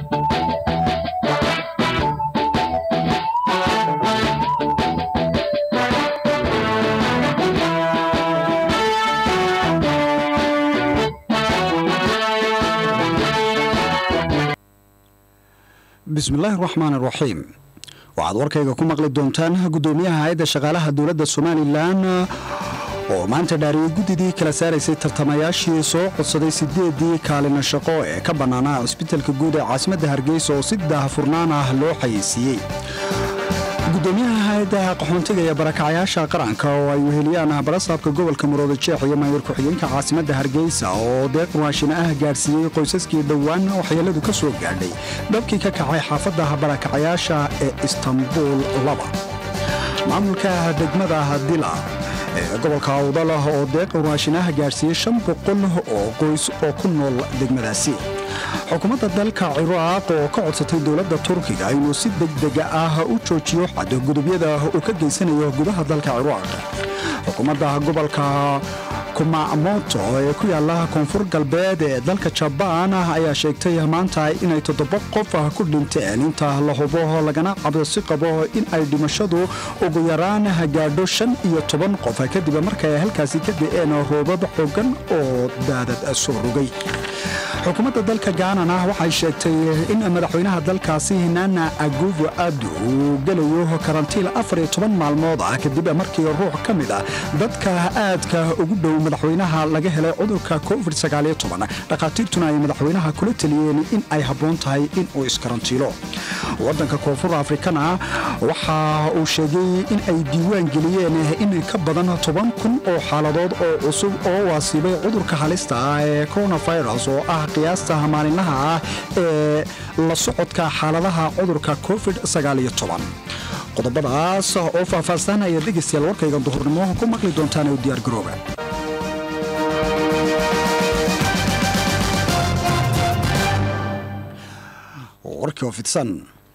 bismillaahi raxmaan iraxiim waxaad warkayga ku maqli doontaan guddoomiyaha hay-adda shaqaalaha dowladda somalilan oo maanta dhaariyey guddidii kala saaraysay tartamayaashii soo codsaday sideedii kaalina shaqo ee ka bannaanaa cisbitalka guud ee caasimadda hargeysa oo si daahfurnaan ah loo xayeysiiyey gudoomiyaha hay-adda qaxoontiga ee barakacyaasha qaranka oo ay weheliyaan barasaabka gobolka marooda jeex iyo maayir ku-xigeenka caasimadda hargeysa oo deeq raashin ah gaadhsiiyey qoysaskii dhowaan waxyeeladu ka soo gaadhay dhabkii ka kacay xaafadda barakacyaasha ee istanbuul laba maamulka degmada dila ee gobolka awdalah oo deeq raashin ah gaadhsiiyey shan boqol oo qoys oo ku nool degmadaasi xukuumadda dalka ciraaq oo ka codsatay dowladda turkiga inuu si degdega ah u joojiyo xadgudubyada uu ka geysanayo gudaha dalka ciraaq xukuumadda gobolka kumamoto ee ku yaala koonfur galbeed ee dalka jabaan ayaa sheegtay maanta inay toddoba qof ku dhinteen inta la hubo lagana cabsi qabo in ay dhimashadu ugu yaraan gaadho shan iyo toban qof kadib markay halkaasi ka da'een roobab xoogan oo daadad soo rogay xukuumadda dalka gaanana waxay sheegtay in madaxweynaha dalkaasi nana aguvo abdu uu gelayo karantiil afar iyo toban maalmood ah kadib markii ruux ka mid ah dadka aadka ugu dhow madaxweynaha laga helay cudurka covid dhakhaatiirtuna ay madaxweynaha kula teliyeen in ay habboon tahay in uu iskarantiilo waddanka koonfur afrikana waxa uu sheegay in ay diiwaan geliyeen in ka badan toban kun oo xaaladood oo cusub oo waasiibay cudurka halista ah ee coronavirus oo ah qiyaasta maalinlaha ah ee la socodka xaaladaha cudurka covid qodobadaas oo faahfaahsan ayaad dhegaystayaal warkayga duhurnimo ku maqli doontaan oo diyaar garooba warkii oo fidsan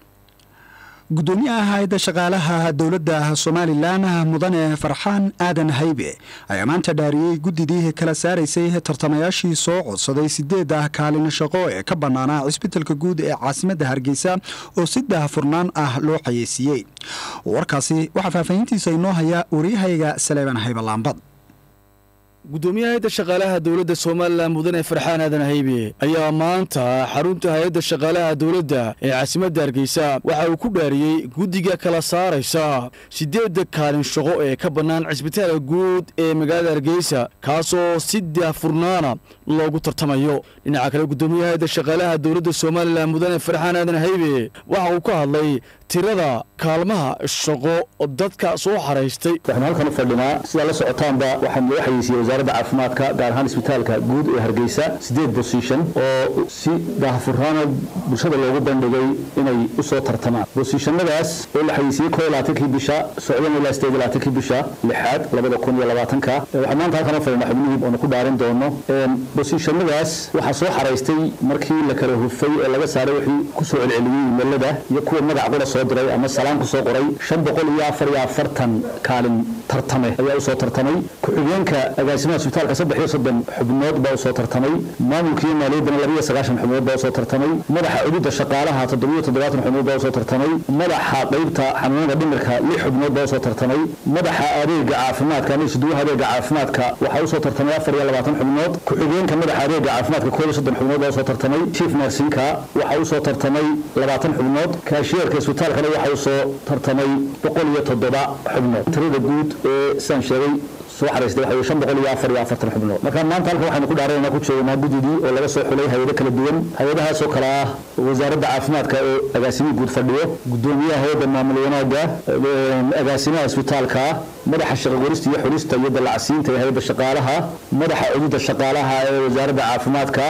gudoomiyaha hay-adda shaqaalaha dowladda somalilan mudane farxaan aadan haybe ayaa maanta dhaariyey guddidii kala saaraysay tartamayaashii soo codsaday sideeda kaalin shaqo ee ka bannaanaa cisbitalka guud ee caasimadda hargeysa oo si daahfurnaan ah loo xayeysiiyey warkaasi waxaa faahfaahintiisa inoo haya waryahayga saleeban haybalaambad gudoomiyaha hay-adda shaqaalaha dowladda somalilan mudane farxaan aadan haybe ayaa maanta xarunta hay-adda shaqaalaha dowladda ee caasimadda hargeysa waxa uu ku dhaariyey guddiga kala saaraysa siddeedda kaalin shaqo ee ka bannaan cisbitaalka guud ee magaalada hargeysa kaasoo si daahfurnaana loogu tartamayo dhinaca kale gudoomiyaha hay-adda shaqaalaha dowladda somalilan mudane farxaan aadan haybe waxa uu ka hadlay tirada kaalmaha shaqo dadka soo xaraystay waxaanu halkan u fadhinaa sidaa la socotaanba waxaan loo xayeysiiyey wasaaradda caafimaadka gaar ahaan isbitaalka guud ee hargeysa siddeed bosition oo si daahfurnaana bulshada loogu bandhigay inay u soo tartamaan bosishannadaas oo la xayeysiiyey koo labaatankii bisha socdan ilaa sideed labaatankii bisha lixaad labada kun iyo labaatanka waxaan maanta halkan u fadhinaa xubnihii oonu ku dhaarin doono bosishannadaas waxaa soo xaraystay markii la kala hufay ee laga saaray wixii ku soo celceliyey imelada iyo kuwa magac qura soo diray ama salaan ku soo qoray shan boqol iyo afar iyo afartan kaalin tartame ayaa usoo tartamay ku-xigeenka agaasimaha isbitaalka saddex iyo soddon xubnood baa usoo tartamay maamulkiiyo maaliyaddana laba iyo sagaashan xubnood baa usoo tartamay madaxa cududda shaqaalaha toddobiyo toddobaatan xubnood baa usoo tartamay madaxa qaybta xanuunada dhimirka lix xubnood baa usoo tartamay madaxa adeega caafimaadka ama isuduwaha adeega caafimaadka waxaa usoo tartamay afar iyo labaatan xubnood ku-xigeenka madaxa adeega caafimaadka koob iyo soddon xubnood baa usoo tartamay chief narsinka waxaa usoo tartamay labaatan xubnood kaashiyeerka isbitaalkana waxaa usoo tartamay boqol iyo toddoba xubnood tirada guud ee sidaan sheegay soo xaraystay waxa shan boqol iyo afar iyo afartan xubnood marka maanta halkan waxaynu ku dhaaranayna ku joognaa guddidii oo laga soo xulay hay-ado kala duwan hay-adahaasoo kale ah wasaaradda caafimaadka oo agaasimihii guud fadhiyo gudoomiyaha hay-adda maamul wanaagga agaasimaha isbitaalka madaxa shaqaqorista iyo xulista iyo dallacsiinta ee hay-adda shaqaalaha madaxa cududda shaqaalaha ee wasaaradda caafimaadka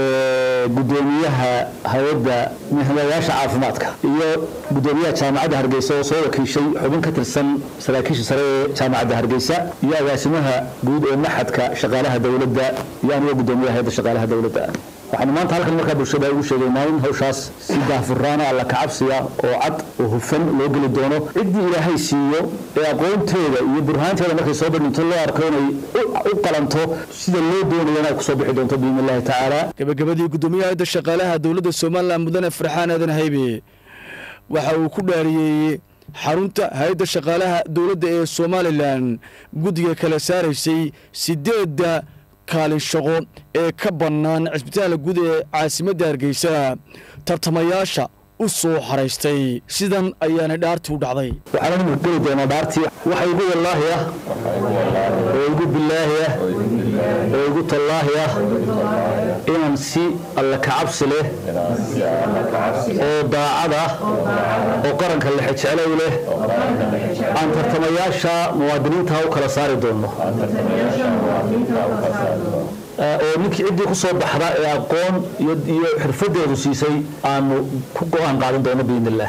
gudoomiyaha hay-adda mihnayaasha caafimaadka iyo gudoomiyaha jaamacadda hargeysa oo soo wakiishay xubin ka tirsan saraakiisha sare ee jaamacadda hargeysa iyo agaasimaha guud ee maxadka shaqaalaha dowladda iyo aniga gudoomiyaha hay-adda shaqaalaha dowladda waxaanu maanta halkan markaa bulshada ugu sheegaynaa in hawshaas si daahfuraana alla kacabsiga oo cad oo hufan loo geli doono ciddii ilaahay siiyo ee aqoonteeda iyo burhaanteeda markay soo bandhinto loo arko inay u qalanto sida loo doonaya inay kusoo bixi doonto biidni illahi tacaala gabagabadii guddoomiyaha hayadda shaqaalaha dowladda somalilan mudane farxaan aadan haybe waxa uu ku dhaariyeeyey xarunta hay-adda shaqaalaha dowladda ee somalilan guddiga kala saaraysay sideedda kaalin shaqo ee ka bannaan cisbitaalka guud ee caasimadda hargeysa tartamayaasha u soo xaraystay sidan ayaana dhaartii u dhacday waxaana nimika geli doonaa dhaartii waxa igu wallaahi ah oo igu bilaahi ah oo igu tallaahi ah inaan si alla kacabsi leh oo daacad ah oo qaranka lexejeclow leh aan tartamayaasha muwaadiniinta u kala saari doono oo ninkii ciddii ku soo baxda ee aqoon iyo xirfadeedu siisay aanu ku go-aan qaadan doono biidn illah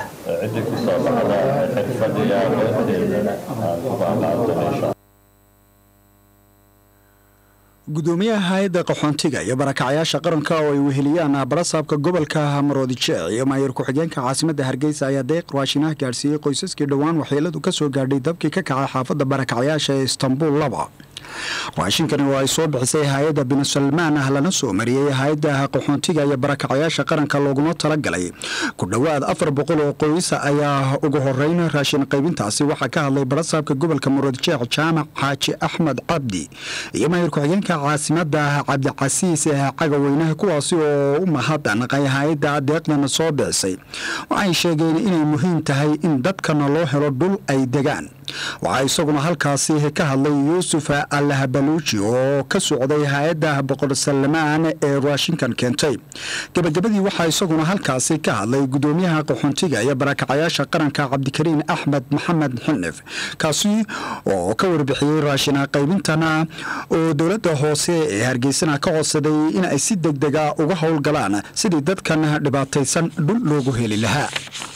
gudoomiyaha hay-adda qaxoontiga iyo barakacyaasha qaranka oo ay weheliyaan barasaabka gobolka maroodijeec iyo maayir ku-xigeenka caasimadda hargeysa ayaa deeq raashinaha gaadhsiiyey qoysaskii dhowaan waxyeeladu ka soo gaadhay dabkii ka kacay xaafadda barakacyaasha ee istanbuul laba raashinkani oo ay soo bixisay hay-adda binu-salmaan ah lana soo mariyey hay-adda qaxoontiga iyo barakacyaasha qaranka looguna talagalay ku dhowaad afar boqol oo qoysa ayaa ugu horeyn raashin qaybintaasi waxaa ka hadlay barasaabka gobolka muradjeec jaamac xaaji axmed cabdi iyo maayir ku-xigeenka caasimada cabdicasiis cagaweynaha kuwaasi oo u mahadnaqay hay-adda deeqdana soo bixisay waxay sheegeen inay muhiim tahay in dadkana loo helo dhul ay degaan waxaa isaguna halkaasi ka hadlay yuusuf allahabaluuji oo ka socday hay-adda boqor salmaan ee raashinkan keentay gebagabadii waxaa isaguna halkaasi ka hadlay gudoomiyaha qaxoontiga iyo barakacayaasha qaranka cabdikariin axmed maxamed xinif kaasi oo ka warbixiyey raashina qaybintana oo dowladda hoose ee hargeysana ka codsaday in ay si degdega uga howlgalaan sidii dadkan dhibaataysan dhul loogu heli lahaa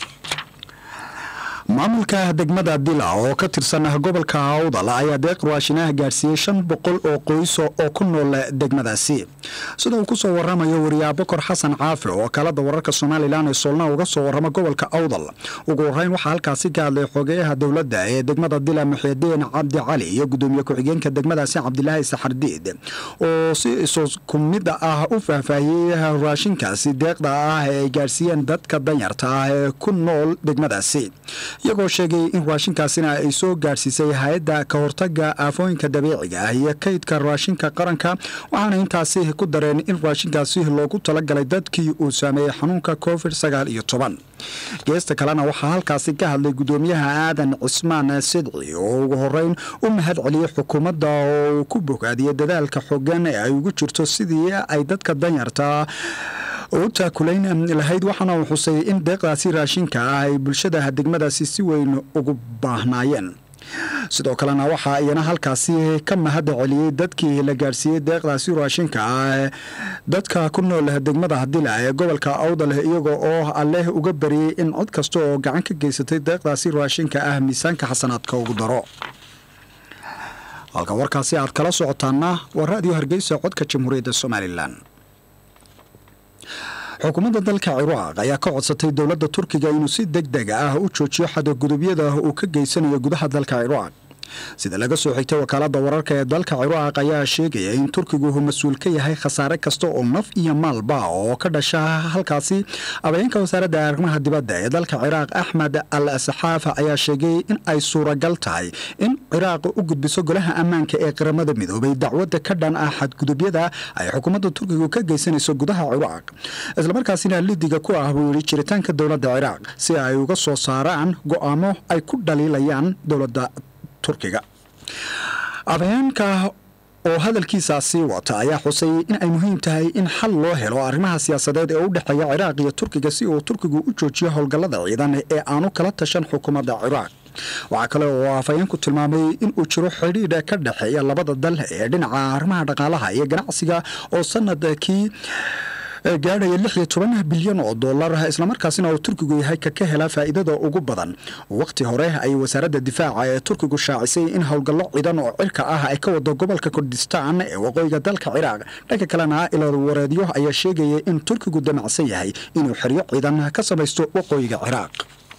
maamulka degmada dila oo ka tirsan gobolka awdal ayaa deeq raashinaha gaadhsiiyey shan boqol oo qoyso oo ku nool degmadaasi sida uu kusoo waramayo wariyaa bokor xasan caafi oo kalada wararka somalilan ee soolna uga soo warama gobolka awdal ugu horeyn waxaa halkaasi ka hadlay xogeyaha dowladda ee degmada dila muxidiin cabdi cali iyo gudoomiye ku-xigeenka degmadaasi cabdilaahi saxardiid oo si isku mid ah u faahfaahiyey raashinkaasi deeqda ah ee ay gaadhsiiyeen dadka danyarta ah ee ku nool degmadaasi iyagoo sheegay in raashinkaasina ay soo gaadhsiisay hay-adda ka hortaga aafooyinka dabiiciga ah iyo kaydka raashinka qaranka waxaana intaasi ku dareen in raashinkaasi loogu talagalay dadkii uu saameeyey xanuunka covid sagaal iyo toban geesta kalena waxaa halkaasi ka hadlay gudoomiyaha aadan cismaan sidci oo ugu horeyn u mahad celiyey xukuumadda oo ku bogaadiyey dadaalka xogan ee ay ugu jirto sidii ay dadka danyarta u taakulayn lahayd waxaana uu xusay in deeqdaasi raashinka ah ay bulshada degmadaasi si weyn ugu baahnaayeen sidoo kalena waxaa iyana halkaasi ka mahad celiyey dadkii la gaadhsiiyey deeqdaasi raashinka ah dadka ku nool degmada dila ee gobolka awdal iyaga oo alleh uga bariyey in cod kasta oo gacan ka geysatay deeqdaasi raashinka ah miisaanka xasanaadka ugu daro halka warkaasi aad kala socotaana waa raadiyo hargeysa codka jamhuuriyadda somalilan xukuumadda dalka ciraaq ayaa ka codsatay dowladda turkiga inuu si deg deg ah u joojiyo xadagudubyada uu ka geysanayo gudaha dalka ciraaq sida laga soo xigtay wakaalada wararka ee dalka ciraaq ayaa sheegaya in turkigu uu mas-uul ka yahay khasaare kasta oo naf iyo maalba oo ka dhasha halkaasi abhayeenka wasaaradda arrimaha dibadda ee dalka ciraaq axmed al saxaafa ayaa sheegay in ay suuragal tahay in ciraaq u gudbiso golaha ammaanka ee qaramada midoobay dacwadda ka dhan ah xadgudubyada ay xukuumadda turkigu ka geysanayso gudaha ciraaq islamarkaasina lidiga ku ah buu yidhi jiritaanka dowladda ciraaq si ay uga soo saaraan go'aamo ay ku dhaliilayaan dowladda turkiga abhayeenka oo hadalkiisaasi wata ayaa xusay in ay muhiim tahay in xal loo helo arrimaha siyaasadeed ee u dhexeeya ciraaq iyo turkiga si uu turkigu u joojiyo howlgallada ciidan ee aanu kala tashan xukuumadda ciraaq waxaa kale oo afhayeenku tilmaamay in uu jiro xidhiidha ka dhexeeya labada dal ee dhinaca arrimaha dhaqaalaha iyo ganacsiga oo sanadkii gaadhaya lix iyo toban bilyan oo dollar islamarkaasina uu turkigu yahay ka ka hela faa'iidada ugu badan waqti hore ayay wasaaradda difaaca ee turkigu shaacisay in howlgallo ciidan oo cirka ah ay ka wado gobolka kurdistaan ee waqooyiga dalka ciraaq dhanka kalena ilawareedyo ayaa sheegaya in turkigu damacsan yahay inuu xeryo ciidan ka samaysto waqooyiga ciraaq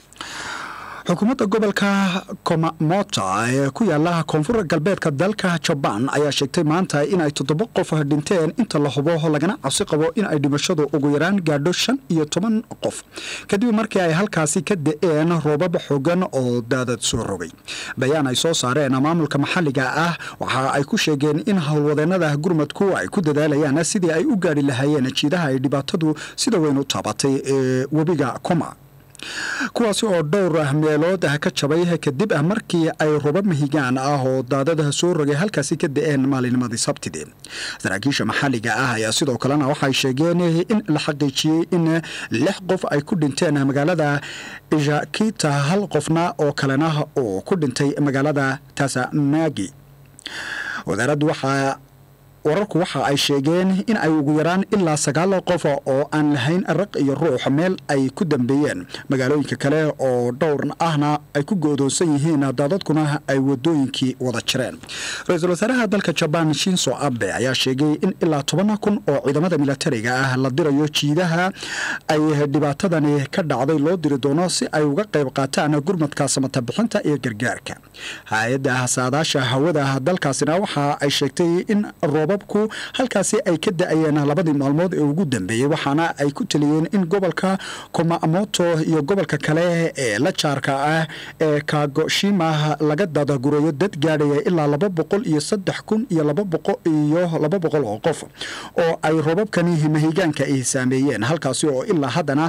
xukuumadda gobolka komamota ee ku yaala koonfur galbeedka dalka jabaan ayaa sheegtay maanta in ay toddoba qof dhinteen inta la hubo lagana cabsi qabo in ay dhimashadu ugu yaraan gaadho shan iyo toban qof kadib markii ay halkaasi ka da-een roobab xoogan oo daadad soo rogay bayaan ay soo saareen maamulka maxalliga ah waxa ay ku sheegeen in howlwadeenada gurmadku ay ku dadaalayaan sidii ay u gaadhi lahaayeen jiidaha ay dhibaatadu sida weyn u taabatay ee webiga koma kuwaasi oo dhowr meelood ah ka jabay kadib ah markii ay roba mahigaan ah oo daadada soo rogay halkaasi ka da-een maalinimadii sabtidii saraakiisha maxalliga ah ayaa sidoo kalena waxay sheegeen in la xaqiijiyey in lix qof ay ku dhinteen magaalada ijakita hal qofna oo kalena oo ku dhintay magaalada tasamagi wasaaraddu waxaa wararku waxa ay sheegeen in ay ugu yaraan ilaa sagaal qof oo aan lahayn raq iyo ruux meel ay ku dambeeyeen magaalooyinka kale oo dhowr ahna ay ku goodoonsan yihiin daadadkuna ay wadooyinkii wada jireen ra-iisul wasaaraha dalka jabaan shinso abe ayaa sheegay in ilaa toban kun oo ciidamada milatariga ah la dirayo jiidaha ay dhibaatadani ka dhacday loo diri doono si ay uga qayb qaataan gurmadka samatabixinta iyo gargaarka hay-adda saadaasha hawada dalkaasina waxa ay sheegtay in roobabku halkaasi ay ka da-ayeen labadii maalmood ee ugu dambeeyey waxaana ay ku taliyeen in gobolka komamoto iyo gobolka kale ee la jaarka ah ee kagoshima laga dadagurayo dad gaadhaya ilaa laba boqol iyo saddex kun iyo laba boqo iyo laba boqol oo qof oo ay roobabkani mahigaanka ay saameeyeen halkaasi oo ilaa haddana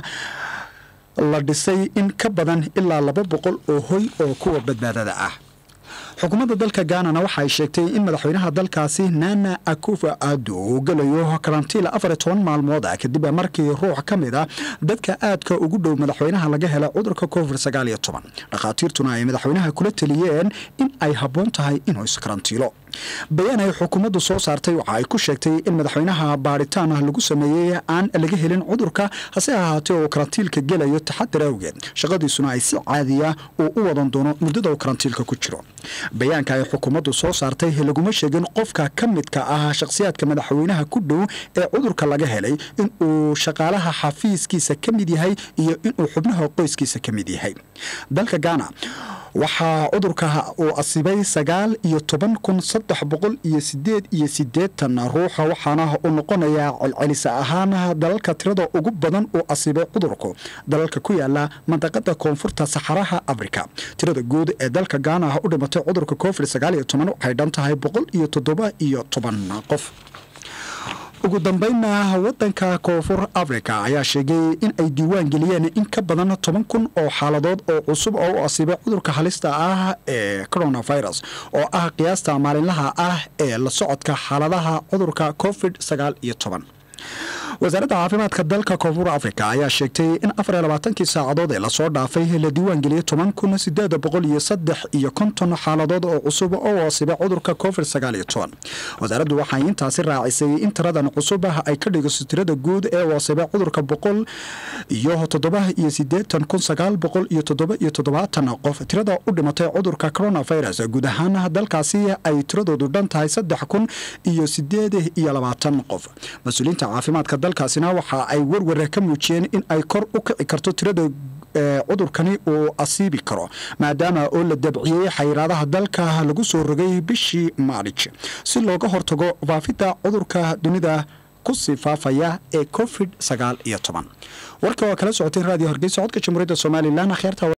la dhisay in ka badan ilaa laba boqol oo hoy oo kuwa badbaadada ah xukuumadda dalka gaanana waxa ay sheegtay in madaxweynaha dalkaasi nana akufa ado uu gelayo karantiil afar iyo toban maalmood ah kadib markii ruux ka mid a dadka aadka ugu dhow madaxweynaha laga hela cudurka covid sagaal iyo toban dhakhaatiirtuna ay madaxweynaha kula taliyeen in ay habboon tahay inuu iskarantiilo bayaan ay xukuumaddu soo saartay waxa ay ku sheegtay in madaxweynaha baaritaan lagu sameeyey aan laga helin cudurka hase ahaatee uu karantiilka gelayo taxadar awgeed shaqadiisuna ay si caadiya uu u wadan doono muddada uu karantiilka ku jiro bayaanka ay xukuumaddu soo saartay laguma sheegin qofka ka midka ah shakhsiyaadka madaxweynaha ku dhow ee cudurka laga helay in uu shaqaalaha xafiiskiisa ka mid yahay iyo inuu xubnaha qoyskiisa ka mid yahay dalka gaana waxaa cudurka uu asibay sagaal iyo toban kun saddex boqol iyo sideed iyo sideetan ruuxa waxaana uu noqonayaa celcelisa ahaan dalalka tirada ugu badan uu asibay cudurku dalalka ku yaala mandaqada koonfurta saxaraha afrika tirada guud ee dalka gaana u dhimatay cudurka covid sagaal iyo toban waxay dhan tahay boqol iyo toddoba iyo toban qof ugu dambeynna wadanka koonfur africa ayaa sheegay in ay diiwaan geliyeen in ka badan toban kun oo xaaladood oo cusub oo u asiibay cudurka halista ah ee coronavirus oo ah qiyaasta maalinlaha ah ee la socodka xaaladaha cudurka covid sagaal iyo toban wasaaradda caafimaadka dalka koonfur africa ayaa sheegtay in afar iyo labaatankii saacadood ee lasoo dhaafay la diiwaan geliyey toban kun sideed boqol iyo saddex iyo konton xaaladood oo cusub oo waasibay cudurka covid sagaal iyo toban wasaaraddu waxay intaasi raacisay in tiradan cusub ay ka dhigayso tirada guud ee waasibay cudurka boqol iyo toddoba iyo sideetan kun sagaal boqol iyo toddoba iyo toddobaatan qof tirada u dhimatay cudurka coronavirus guud ahaan dalkaasi ay tiradoodu dhan tahay saddex kun iyo sideed iyo labaatan qof mas-uuliyiinta caafimaadka dalkaasina waxa ay werwar ka muujiyeen in ay kor u kici karto tirada cudurkani uu asiibi karo maadaama oo la dabciyey xayiraadaha dalka lagu soo rogay bishii maarij si looga hortago faafidda cudurka dunida kusii faafaya ee covid sagaal iyo toban warka waa kala socotay raadiyo hargeysa codka jamhuuriyadda somalilan akhyaarta